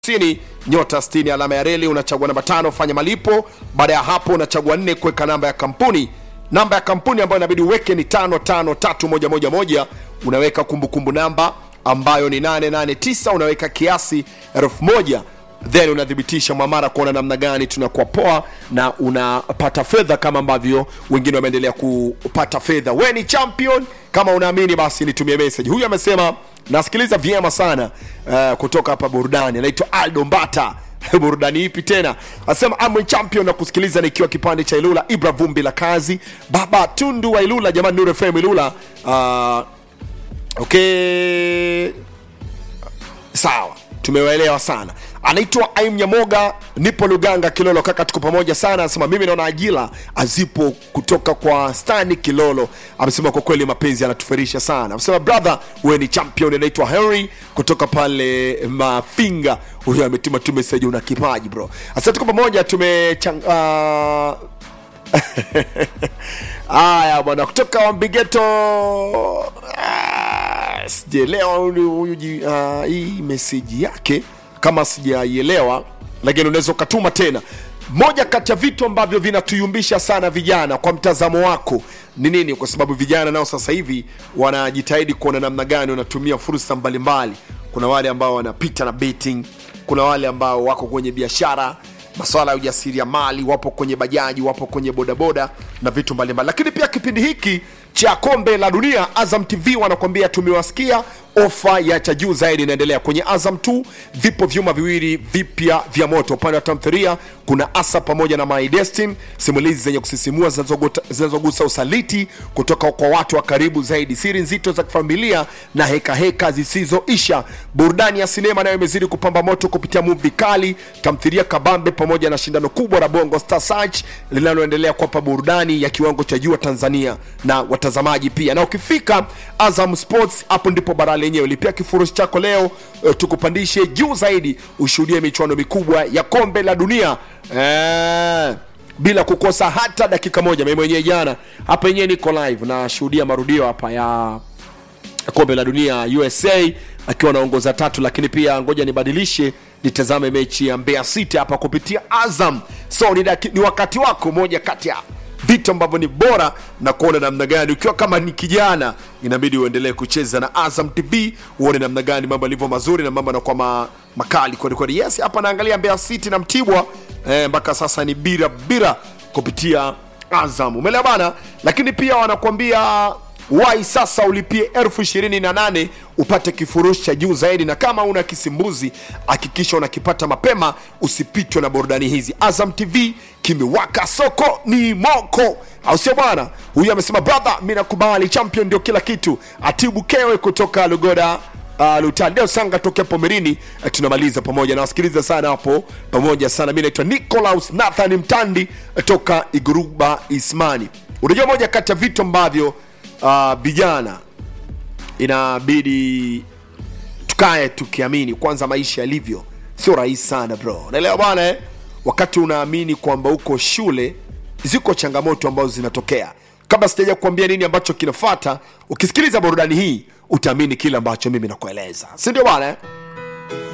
hamsini nyota 60 alama ya reli unachagua namba tano fanya malipo baada ya hapo unachagua nne kuweka namba ya kampuni namba ya kampuni ambayo inabidi uweke ni tano tano tatu moja moja moja unaweka kumbukumbu namba ambayo ni 889 unaweka kiasi elfu moja then unathibitisha mwamara kuona namna gani tunakuwa poa na unapata fedha kama ambavyo wengine wameendelea kupata fedha we ni champion kama unaamini basi nitumie message huyu amesema nasikiliza vyema sana uh, kutoka hapa burudani anaitwa aldo mbata burudani ipi tena asema I'm champion na kusikiliza nikiwa kipande cha ilula ibra vumbi la kazi baba tundu wa ilula jamani nure fm ilula uh, okay sawa tumewaelewa sana anaitwa aim nyamoga nipo luganga kilolo kaka tuko pamoja sana anasema mimi naona ajira azipo kutoka kwa stani kilolo amesema kwa kweli mapenzi yanatuferisha sana amesema brother wewe ni champion anaitwa henry kutoka pale mafinga huyo ametuma tu message una kipaji bro asante tuko pamoja tume uh, haya bwana kutoka wambigeto ah, sijaelewa huyu huyu ji- ah, hii meseji yake kama sijaielewa lakini unaweza ukatuma tena moja kati ya vitu ambavyo vinatuyumbisha sana vijana kwa mtazamo wako ni nini kwa sababu vijana nao sasa hivi wanajitahidi kuona namna gani wanatumia fursa mbalimbali kuna wale ambao wanapita na betting kuna wale ambao wako kwenye biashara maswala ya ujasiriamali wapo kwenye bajaji wapo kwenye bodaboda na vitu mbalimbali lakini pia kipindi hiki cha kombe la dunia azam tv wanakuambia tumewasikia ofa ya cha juu zaidi inaendelea kwenye azam 2 vipo vyuma viwili vipya vya moto upande wa tamthiria kuna asa pamoja na my destin simulizi zenye kusisimua zinazogota- zinazogusa usaliti kutoka kwa watu wa karibu zaidi siri nzito za kifamilia na hekaheka zisizoisha burudani ya sinema nayo imezidi kupamba moto kupitia muvi kali tamthiria kabambe pamoja na shindano kubwa la bongo star search linaloendelea kuwapa burudani ya kiwango cha juu wa tanzania na watazamaji pia na ukifika azam sports hapo ndipo bara lenyewe lipia kifurushi chako leo uh, tukupandishe juu zaidi ushuhudie michuano mikubwa ya kombe la dunia eh, bila kukosa hata dakika moja mimi mwenyewe jana hapa yenyewe niko live nashuhudia marudio hapa ya kombe la dunia usa akiwa anaongoza tatu lakini pia ngoja nibadilishe nitazame mechi ya mbeya city hapa kupitia azam so ni, daki, ni wakati wako moja kati ya vitu ambavyo ni bora na kuona namna gani ukiwa kama ni kijana inabidi uendelee kucheza na azam tv uone namna gani mambo yalivyo mazuri na mambo yanakuwa ma, makali kwelikweli yes hapa naangalia mbeya city na mtibwa eh, mpaka sasa ni bira bira kupitia azam umeelewa bana lakini pia wanakuambia wai sasa ulipie elfu ishirini na nane upate kifurushi cha juu zaidi na kama una kisimbuzi hakikisha unakipata mapema usipitwe na burudani hizi azam tv kimewaka soko ni moko au sio bwana huyu amesema brother mi nakubali champion ndio kila kitu atibu kewe kutoka lugoda Uh, lutandeo sanga tokea pomerini uh, tunamaliza pamoja nawasikiliza sana hapo pamoja sana mi naitwa nicolaus nathan mtandi uh, toka iguruba ismani unajua moja kati ya vitu ambavyo uh, vijana inabidi tukae tukiamini kwanza maisha yalivyo sio rahisi sana bro naelewa bwana eh? wakati unaamini kwamba uko shule ziko changamoto ambazo zinatokea kabla sijaja kuambia nini ambacho kinafata ukisikiliza burudani hii utaamini kile ambacho mimi nakueleza si ndio bwana eh?